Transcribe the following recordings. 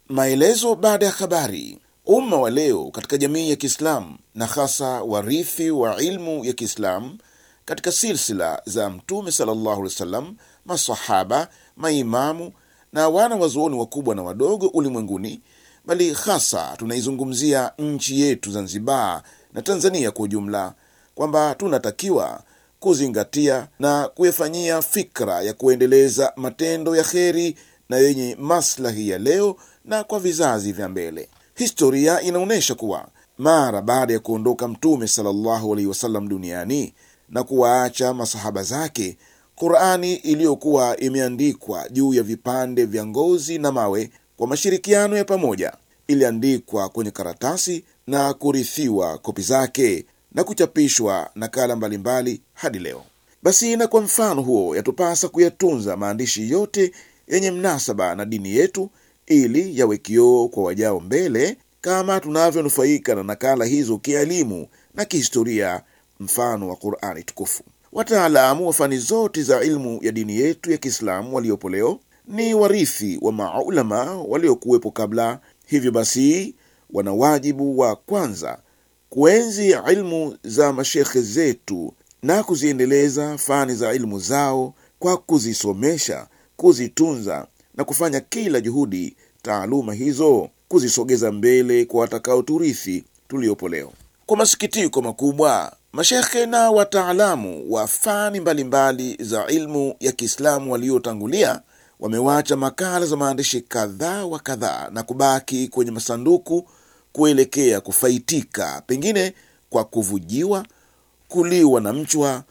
Maelezo baada ya habari. Umma wa leo katika jamii ya Kiislamu na hasa warithi wa ilmu ya Kiislamu katika silsila za Mtume sallallahu alaihi wasallam, masahaba, maimamu na wana wazuoni wakubwa na wadogo ulimwenguni, bali hasa tunaizungumzia nchi yetu Zanzibar na Tanzania kwa ujumla, kwamba tunatakiwa kuzingatia na kuyafanyia fikra ya kuendeleza matendo ya kheri na yenye maslahi ya leo na kwa vizazi vya mbele. Historia inaonyesha kuwa mara baada ya kuondoka Mtume sallallahu alaihi wasallam duniani na kuwaacha masahaba zake, Qurani iliyokuwa imeandikwa juu ya vipande vya ngozi na mawe kwa mashirikiano ya pamoja iliandikwa kwenye karatasi na kurithiwa kopi zake na kuchapishwa nakala mbalimbali hadi leo. Basi na kwa mfano huo, yatupasa kuyatunza maandishi yote yenye mnasaba na dini yetu ili yawe kioo kwa wajao mbele, kama tunavyonufaika na nakala hizo kielimu na kihistoria, mfano wa Qurani tukufu. Wataalamu wa fani zote za ilmu ya dini yetu ya Kiislamu waliopo leo ni warithi wa maulama waliokuwepo kabla. Hivyo basi, wana wajibu wa kwanza kuenzi ilmu za mashekhe zetu na kuziendeleza fani za ilmu zao kwa kuzisomesha, kuzitunza na kufanya kila juhudi taaluma hizo kuzisogeza mbele kwa watakaoturithi tuliopo leo. Kwa masikitiko makubwa, mashekhe na wataalamu wa fani mbalimbali za ilmu ya Kiislamu waliotangulia wamewacha makala za maandishi kadhaa wa kadhaa na kubaki kwenye masanduku kuelekea kufaitika, pengine kwa kuvujiwa, kuliwa na mchwa,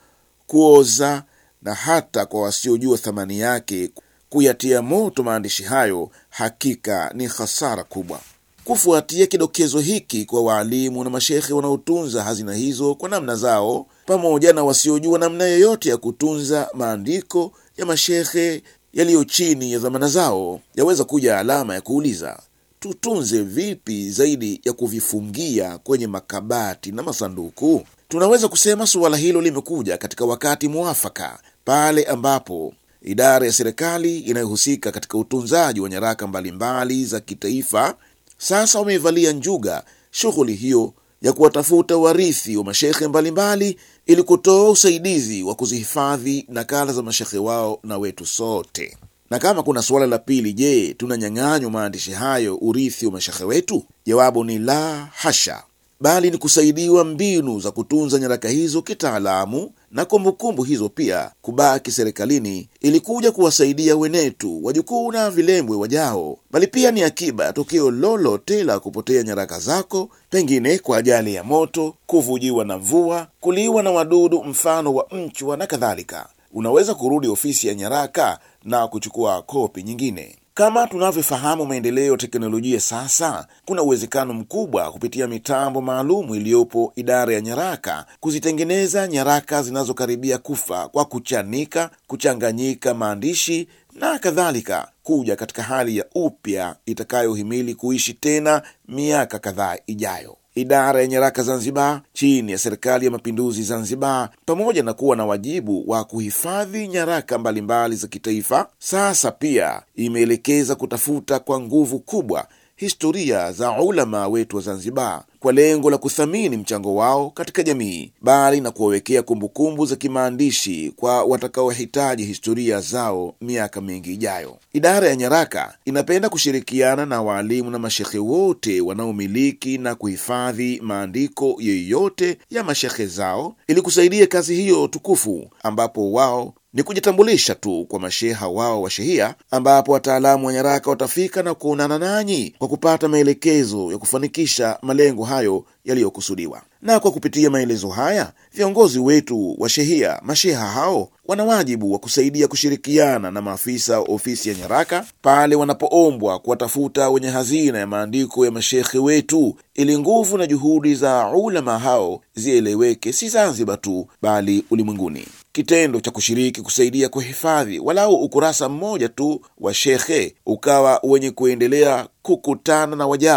kuoza na hata kwa wasiojua thamani yake kuyatia moto maandishi hayo. Hakika ni hasara kubwa. Kufuatia kidokezo hiki kwa waalimu na mashekhe wanaotunza hazina hizo kwa namna zao, pamoja na wasiojua namna yoyote ya kutunza maandiko ya mashekhe yaliyo chini ya dhamana zao, yaweza kuja alama ya kuuliza tutunze vipi zaidi ya kuvifungia kwenye makabati na masanduku? Tunaweza kusema suala hilo limekuja katika wakati mwafaka, pale ambapo idara ya serikali inayohusika katika utunzaji wa nyaraka mbalimbali za kitaifa sasa wameivalia njuga shughuli hiyo ya kuwatafuta warithi wa mashekhe mbalimbali ili kutoa usaidizi wa kuzihifadhi nakala za mashekhe wao na wetu sote. Na kama kuna suala la pili, je, tunanyang'anywa maandishi hayo urithi wa mashekhe wetu? Jawabu ni la hasha, bali ni kusaidiwa mbinu za kutunza nyaraka hizo kitaalamu na kumbukumbu hizo pia kubaki serikalini ili kuja kuwasaidia wenetu wajukuu na vilembwe wajao, bali pia ni akiba ya tokeo lolote la kupotea nyaraka zako, pengine kwa ajali ya moto, kuvujiwa na mvua, kuliwa na wadudu mfano wa mchwa na kadhalika. Unaweza kurudi ofisi ya nyaraka na kuchukua kopi nyingine. Kama tunavyofahamu maendeleo ya teknolojia sasa, kuna uwezekano mkubwa kupitia mitambo maalumu iliyopo idara ya nyaraka kuzitengeneza nyaraka zinazokaribia kufa kwa kuchanika, kuchanganyika maandishi na kadhalika, kuja katika hali ya upya itakayohimili kuishi tena miaka kadhaa ijayo. Idara ya nyaraka Zanzibar chini ya Serikali ya Mapinduzi Zanzibar, pamoja na kuwa na wajibu wa kuhifadhi nyaraka mbalimbali za kitaifa, sasa pia imeelekeza kutafuta kwa nguvu kubwa historia za ulama wetu wa Zanzibar kwa lengo la kuthamini mchango wao katika jamii, bali na kuwawekea kumbukumbu za kimaandishi kwa watakaohitaji historia zao miaka mingi ijayo. Idara ya nyaraka inapenda kushirikiana na waalimu na mashekhe wote wanaomiliki na kuhifadhi maandiko yoyote ya mashekhe zao ili kusaidia kazi hiyo tukufu, ambapo wao ni kujitambulisha tu kwa masheha wao wa shehia, ambapo wataalamu wa nyaraka watafika na kuonana nanyi kwa kupata maelekezo ya kufanikisha malengo hayo yaliyokusudiwa. Na kwa kupitia maelezo haya, viongozi wetu wa shehia, masheha hao wana wajibu wa kusaidia kushirikiana na maafisa wa ofisi ya nyaraka pale wanapoombwa kuwatafuta wenye hazina ya maandiko ya mashekhe wetu, ili nguvu na juhudi za ulama hao zieleweke, si Zanzibar tu bali ulimwenguni. Kitendo cha kushiriki kusaidia kuhifadhi walau ukurasa mmoja tu wa shekhe ukawa wenye kuendelea kukutana na wajao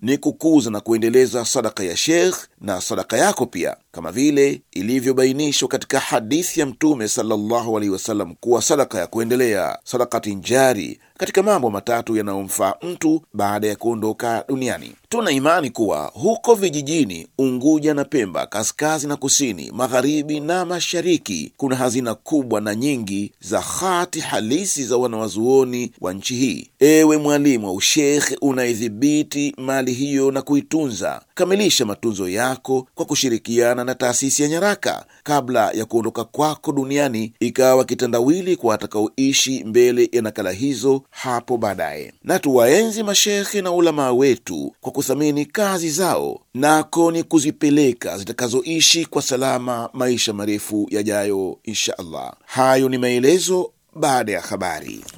ni kukuza na kuendeleza sadaka ya Sheikh na sadaka yako pia, kama vile ilivyobainishwa katika hadithi ya Mtume sallallahu alaihi wasallam kuwa sadaka ya kuendelea, sadakati njari, katika mambo matatu yanayomfaa mtu baada ya kuondoka duniani. Tuna imani kuwa huko vijijini Unguja na Pemba, kaskazini na kusini, magharibi na mashariki, kuna hazina kubwa na nyingi za hati halisi za wanawazuoni wa nchi hii. Ewe mwalimu wa ushekhe unaidhibiti mali hiyo na kuitunza, kamilisha matunzo yako kwa kushirikiana na taasisi ya nyaraka kabla ya kuondoka kwako duniani, ikawa kitandawili kwa watakaoishi mbele ya nakala hizo hapo baadaye. Na tuwaenzi mashekhe na ulamaa wetu kwa kuthamini kazi zao, nako ni kuzipeleka zitakazoishi kwa salama maisha marefu yajayo, insha Allah. Hayo ni maelezo baada ya habari.